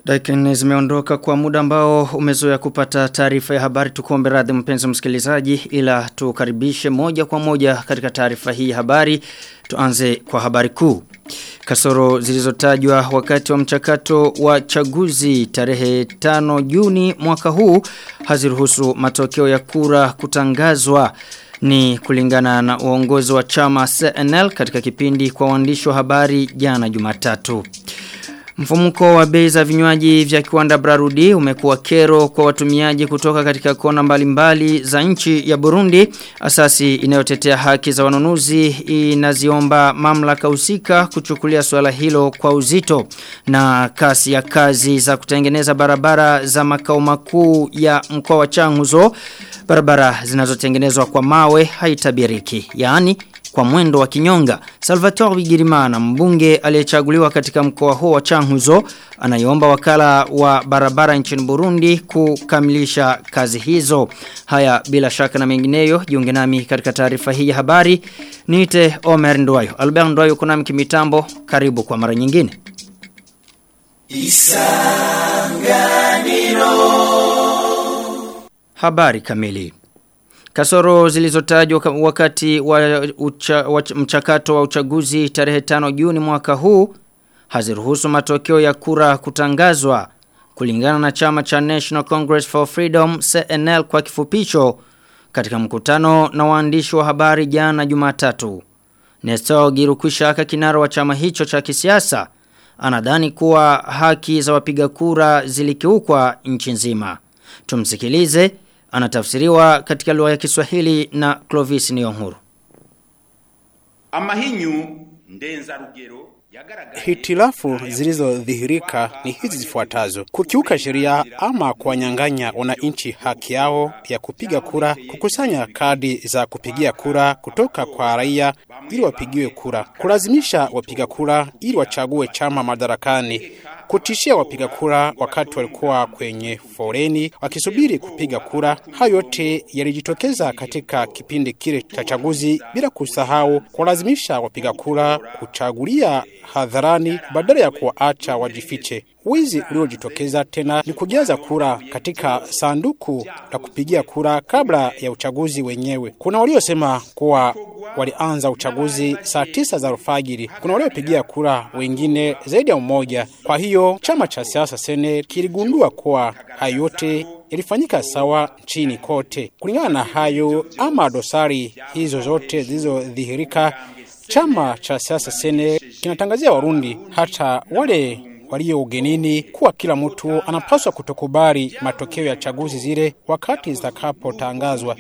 Dakika nne zimeondoka kwa muda ambao umezoea kupata taarifa ya habari tukuombe radhi mpenzi msikilizaji ila tukaribishe moja kwa moja katika taarifa hii ya habari tuanze kwa habari kuu. Kasoro zilizotajwa wakati wa mchakato wa chaguzi tarehe 5 Juni mwaka huu haziruhusu matokeo ya kura kutangazwa ni kulingana na uongozi wa chama CNL katika kipindi kwa waandishi wa habari jana Jumatatu. Mfumuko wa bei za vinywaji vya kiwanda Brarudi umekuwa kero kwa watumiaji kutoka katika kona mbalimbali za nchi ya Burundi. Asasi inayotetea haki za wanunuzi inaziomba mamlaka husika kuchukulia swala hilo kwa uzito na kasi ya kazi za kutengeneza barabara za makao makuu ya mkoa wa Changuzo. Barabara zinazotengenezwa kwa mawe haitabiriki. Yaani kwa mwendo wa kinyonga. Salvatore Bigirimana mbunge aliyechaguliwa katika mkoa huo wa Changuzo anaiomba wakala wa barabara nchini Burundi kukamilisha kazi hizo. Haya bila shaka na mengineyo jiunge nami katika taarifa hii ya habari. Niite Omer Ndwayo. Albert Ndwayo kuna mkimitambo karibu kwa mara nyingine. Isanganiro Habari kamili Kasoro zilizotajwa wakati wa, ucha, wa mchakato wa uchaguzi tarehe 5 Juni mwaka huu haziruhusu matokeo ya kura kutangazwa kulingana na chama cha National Congress for Freedom CNL kwa kifupicho katika mkutano na waandishi wa habari jana Jumatatu. Nestor Girukushaka kinara wa chama hicho cha kisiasa anadhani kuwa haki za wapiga kura zilikiukwa nchi nzima. Tumsikilize anatafsiriwa katika lugha ya Kiswahili na Clovis Niyonhuru. Amahinyu ndenza rugero Hitilafu zilizodhihirika ni hizi zifuatazo: kukiuka sheria ama kuwanyang'anya wananchi haki yao ya kupiga kura, kukusanya kadi za kupigia kura kutoka kwa raia ili wapigiwe kura, kulazimisha wapiga kura ili wachague chama madarakani, kutishia wapiga kura wakati walikuwa kwenye foreni wakisubiri kupiga kura. Hayo yote yalijitokeza katika kipindi kile cha chaguzi, bila kusahau kulazimisha wapiga kura kuchagulia hadharani badala ya kuwaacha wajifiche. Wizi uliojitokeza tena ni kujaza kura katika sanduku la kupigia kura kabla ya uchaguzi wenyewe. Kuna waliosema kuwa walianza uchaguzi saa tisa za alfajiri. Kuna waliopigia kura wengine zaidi ya mmoja. Kwa hiyo chama cha siasa Sene kiligundua kuwa hayo yote ilifanyika sawa nchini kote. Kulingana na hayo ama dosari hizo zote zilizodhihirika, chama cha siasa Sene kinatangazia Warundi hata wale walio ugenini kuwa kila mtu anapaswa kutokubali matokeo ya chaguzi zile wakati zitakapotangazwa.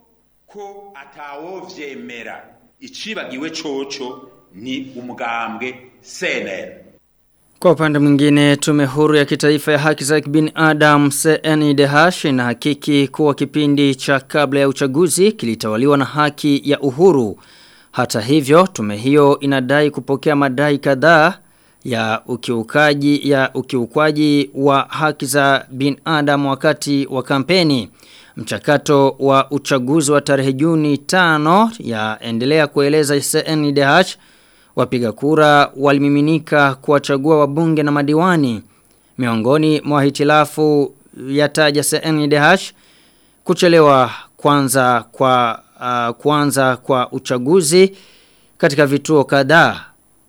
ko atawovyemera icibagiwe coco ni umugambwe CNL Kwa upande mwingine tume huru ya kitaifa ya haki za binadamu CNIDH na hakiki kuwa kipindi cha kabla ya uchaguzi kilitawaliwa na haki ya uhuru. Hata hivyo tume hiyo inadai kupokea madai kadhaa ya ukiukaji ya ukiukwaji wa haki za binadamu wakati wa kampeni. Mchakato wa uchaguzi wa tarehe Juni 5 yaendelea kueleza CNDH wapiga kura walimiminika kuwachagua wabunge na madiwani. Miongoni mwa hitilafu yataja CNDH kuchelewa kwanza kwa uh, kwanza kwa uchaguzi katika vituo kadhaa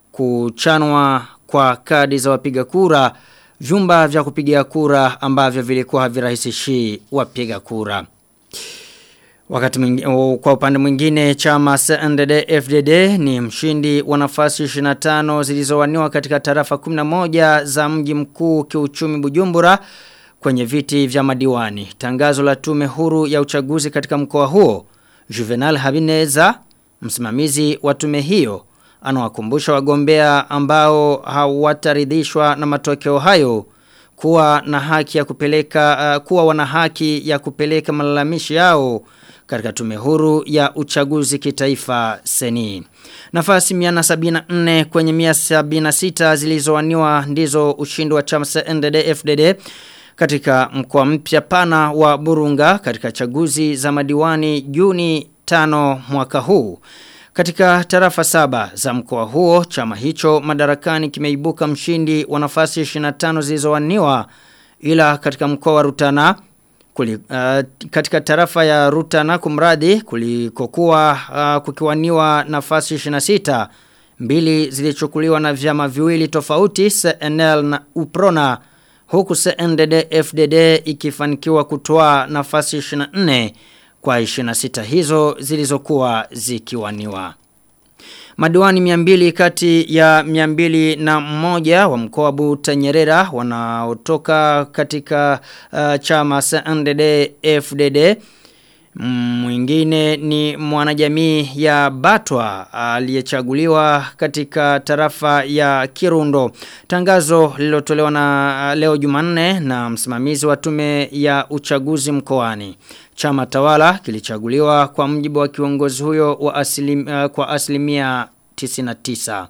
kuchanwa kwa kadi za wapiga kura vyumba vya kupigia kura ambavyo vilikuwa havirahisishi wapiga kura. Wakati mwingi, kwa upande mwingine chama CNDD FDD ni mshindi wa nafasi 25 zilizowaniwa katika tarafa 11 za mji mkuu kiuchumi Bujumbura kwenye viti vya madiwani. Tangazo la tume huru ya uchaguzi katika mkoa huo Juvenal Habineza msimamizi wa tume hiyo anawakumbusha wagombea ambao hawataridhishwa na matokeo hayo kuwa na haki ya kupeleka uh, kuwa wana haki ya kupeleka malalamishi yao katika tume huru ya uchaguzi kitaifa seni. Nafasi 174 kwenye 176 zilizowaniwa ndizo ushindi wa chama cha NDD FDD katika mkoa mpya pana wa Burunga katika chaguzi za madiwani Juni 5 mwaka huu. Katika tarafa saba za mkoa huo, chama hicho madarakani kimeibuka mshindi wa nafasi 25 zilizowaniwa ila katika mkoa wa Rutana kuli, uh, katika tarafa ya Rutana kumradi kulikokuwa uh, kukiwaniwa nafasi 26 mbili zilichukuliwa na vyama viwili tofauti CNL na UPRONA huku CNDD FDD ikifanikiwa kutoa nafasi 24 kwa 26 hizo zilizokuwa zikiwaniwa. Madiwani miambili kati ya miambili na mmoja wa mkoa Butanyerera wanaotoka katika uh, chama CNDD FDD Mwingine ni mwanajamii ya Batwa aliyechaguliwa katika tarafa ya Kirundo. Tangazo lililotolewa na leo Jumanne na msimamizi wa tume ya uchaguzi mkoani. Chama tawala kilichaguliwa kwa mjibu wa kiongozi huyo wa asilim, uh, kwa asilimia 99.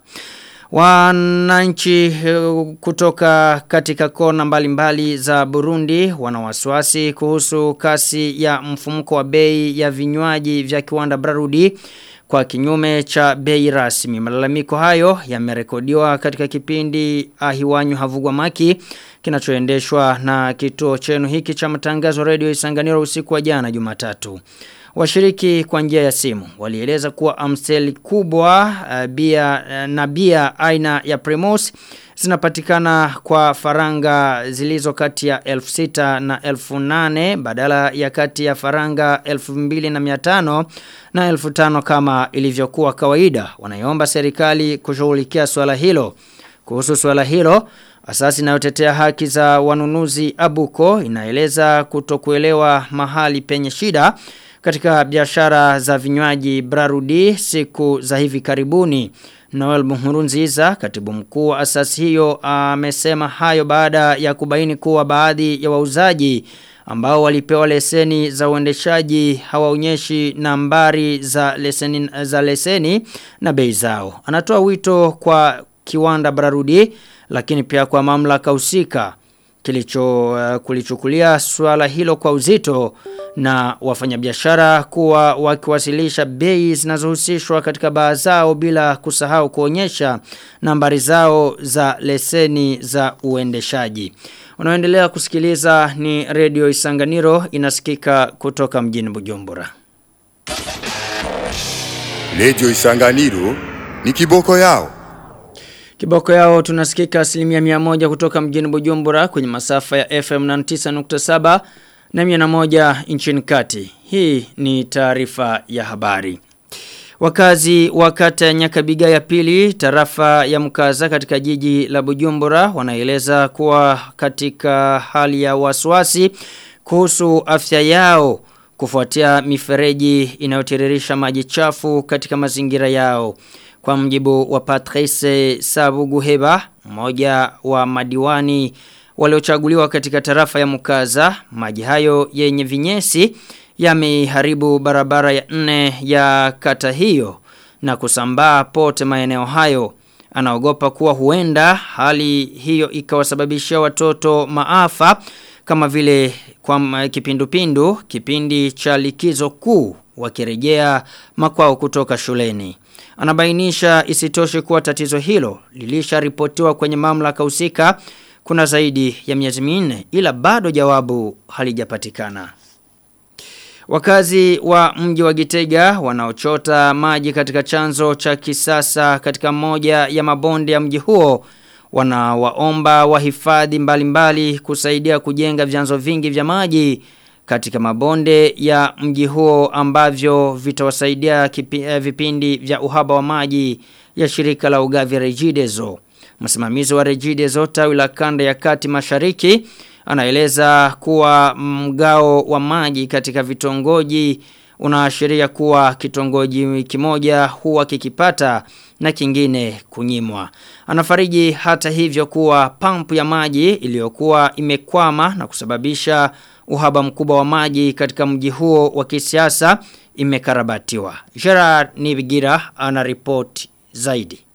Wananchi kutoka katika kona mbalimbali za Burundi wana wasiwasi kuhusu kasi ya mfumuko wa bei ya vinywaji vya kiwanda Brarudi kwa kinyume cha bei rasmi. Malalamiko hayo yamerekodiwa katika kipindi Ahiwanyu Havugwa Maki kinachoendeshwa na kituo chenu hiki cha matangazo Radio Isanganiro usiku wa jana Jumatatu. Washiriki kwa njia ya simu walieleza kuwa amstel kubwa uh, bia uh, na bia aina ya Primos zinapatikana kwa faranga zilizo kati ya 1600 na 1800 badala ya kati ya faranga 2500 na 1500 kama ilivyokuwa kawaida. Wanaiomba serikali kushughulikia swala hilo. Kuhusu swala hilo, Asasi inayotetea haki za wanunuzi Abuko inaeleza kutokuelewa mahali penye shida katika biashara za vinywaji Brarudi siku za hivi karibuni. Noel Muhurunziza, katibu mkuu wa asasi hiyo, amesema hayo baada ya kubaini kuwa baadhi ya wauzaji ambao walipewa leseni za uendeshaji hawaonyeshi nambari za leseni, za leseni na bei zao. Anatoa wito kwa kiwanda Brarudi lakini pia kwa mamlaka husika kilicho uh, kulichukulia swala hilo kwa uzito na wafanyabiashara kuwa wakiwasilisha bei zinazohusishwa katika baa zao bila kusahau kuonyesha nambari zao za leseni za uendeshaji. Unaoendelea kusikiliza ni Radio Isanganiro inasikika kutoka mjini Bujumbura. Radio Isanganiro ni kiboko yao. Kiboko yao tunasikika asilimia mia moja kutoka mjini Bujumbura kwenye masafa ya FM 99.7 na mia na moja nchini kati. Hii ni taarifa ya habari. Wakazi wa kata ya Nyakabiga ya pili tarafa ya mkaza katika jiji la Bujumbura wanaeleza kuwa katika hali ya wasiwasi kuhusu afya yao kufuatia mifereji inayotiririsha maji chafu katika mazingira yao. Kwa mjibu wa Patrice Sabuguheba, mmoja wa madiwani waliochaguliwa katika tarafa ya Mukaza, maji hayo yenye vinyesi yameharibu barabara ya nne ya kata hiyo na kusambaa pote maeneo hayo. Anaogopa kuwa huenda hali hiyo ikawasababishia watoto maafa kama vile kwa kipindupindu kipindi cha likizo kuu wakirejea makwao kutoka shuleni. Anabainisha isitoshe kuwa tatizo hilo lilisharipotiwa kwenye mamlaka husika kuna zaidi ya miezi minne ila bado jawabu halijapatikana. Wakazi wa mji wa Gitega wanaochota maji katika chanzo cha kisasa katika moja ya mabonde ya mji huo wanawaomba wahifadhi mbalimbali kusaidia kujenga vyanzo vingi vya maji katika mabonde ya mji huo ambavyo vitawasaidia kipi, eh, vipindi vya uhaba wa maji ya shirika la ugavi Regideso. Msimamizi wa Regideso tawi la kanda ya kati mashariki anaeleza kuwa mgao wa maji katika vitongoji unaashiria kuwa kitongoji kimoja huwa kikipata na kingine kunyimwa. Anafariji hata hivyo kuwa pampu ya maji iliyokuwa imekwama na kusababisha uhaba mkubwa wa maji katika mji huo wa kisiasa imekarabatiwa. Gerard Nibigira ana report zaidi.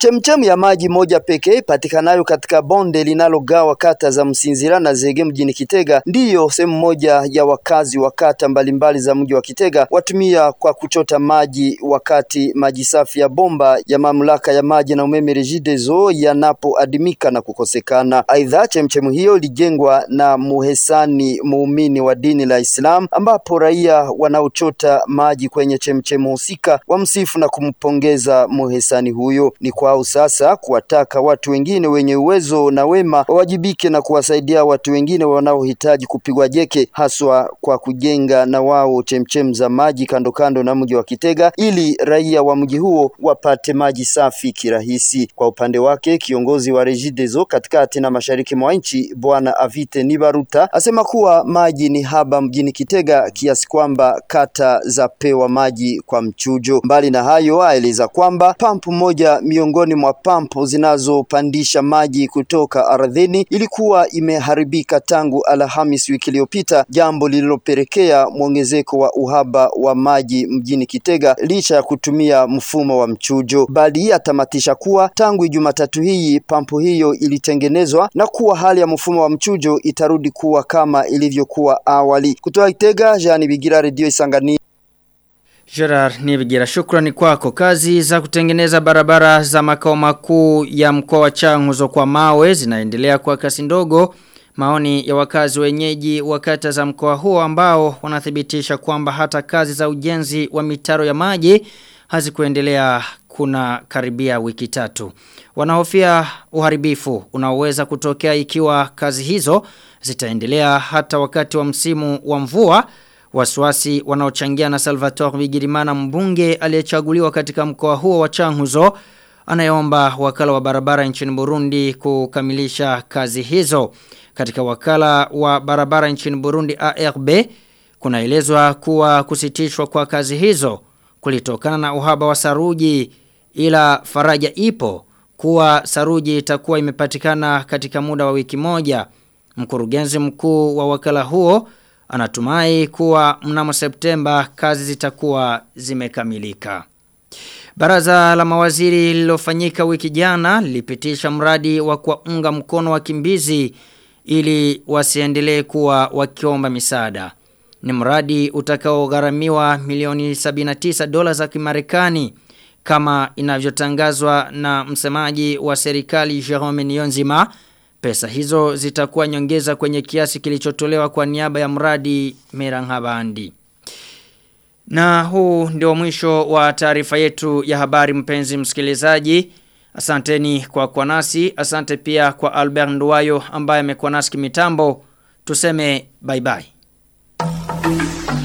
Chemchemu ya maji moja pekee patikanayo katika bonde linalogawa kata za Msinzira na Zege mjini Kitega ndiyo sehemu moja ya wakazi wa kata mbalimbali za mji wa Kitega watumia kwa kuchota maji wakati maji safi ya bomba ya mamlaka ya maji na umeme Regideso yanapoadimika na kukosekana. Aidha, chemchemu hiyo ilijengwa na muhesani muumini wa dini la Islam ambapo raia wanaochota maji kwenye chemchemu husika wamsifu na kumpongeza muhesani huyo. Ni kwao sasa kuwataka watu wengine wenye uwezo na wema wawajibike na kuwasaidia watu wengine wanaohitaji kupigwa jeke, haswa kwa kujenga na wao chemchem za maji kando kando na mji wa Kitega ili raia wa mji huo wapate maji safi kirahisi. Kwa upande wake, kiongozi wa Regideso katikati na mashariki mwa nchi Bwana Avite Nibaruta asema kuwa maji ni haba mjini Kitega kiasi kwamba kata za pewa maji kwa mchujo. Mbali na hayo, aeleza kwamba pampu moja miongoni mwa pampu zinazopandisha maji kutoka ardhini ilikuwa imeharibika tangu Alhamis wiki iliyopita, jambo lililopelekea mwongezeko wa uhaba wa maji mjini Kitega licha ya kutumia mfumo wa mchujo. Bali atamatisha kuwa tangu Jumatatu hii pampu hiyo ilitengenezwa na kuwa hali ya mfumo wa mchujo itarudi kuwa kama ilivyokuwa awali. Kutoka Kitega, Jean Bigira, Radio Isangani. Gerard Nibigira shukrani kwako. Kazi za kutengeneza barabara za makao makuu ya mkoa wa Changuzo kwa mawe zinaendelea kwa kasi ndogo. Maoni ya wakazi wenyeji wa kata za mkoa huo ambao wanathibitisha kwamba hata kazi za ujenzi wa mitaro ya maji hazikuendelea kuna karibia wiki tatu. Wanahofia uharibifu unaoweza kutokea ikiwa kazi hizo zitaendelea hata wakati wa msimu wa mvua. Wasiwasi wanaochangia na Salvatore Bigirimana mbunge aliyechaguliwa katika mkoa huo wa Changuzo anayeomba wakala wa barabara nchini Burundi kukamilisha kazi hizo. Katika wakala wa barabara nchini Burundi ARB kunaelezwa kuwa kusitishwa kwa kazi hizo kulitokana na uhaba wa saruji ila faraja ipo kuwa saruji itakuwa imepatikana katika muda wa wiki moja. Mkurugenzi mkuu wa wakala huo anatumai kuwa mnamo Septemba kazi zitakuwa zimekamilika. Baraza la mawaziri lililofanyika wiki jana lilipitisha mradi wa kuwaunga mkono wakimbizi ili wasiendelee kuwa wakiomba misaada. Ni mradi utakaogharamiwa milioni 79 dola za Kimarekani kama inavyotangazwa na msemaji wa serikali Jerome Niyonzima. Pesa hizo zitakuwa nyongeza kwenye kiasi kilichotolewa kwa niaba ya mradi Merangabandi. Na huu ndio mwisho wa taarifa yetu ya habari mpenzi msikilizaji. Asanteni kwa kwa nasi. Asante pia kwa Albert Nduwayo ambaye amekuwa nasi kimitambo. Tuseme bye bye.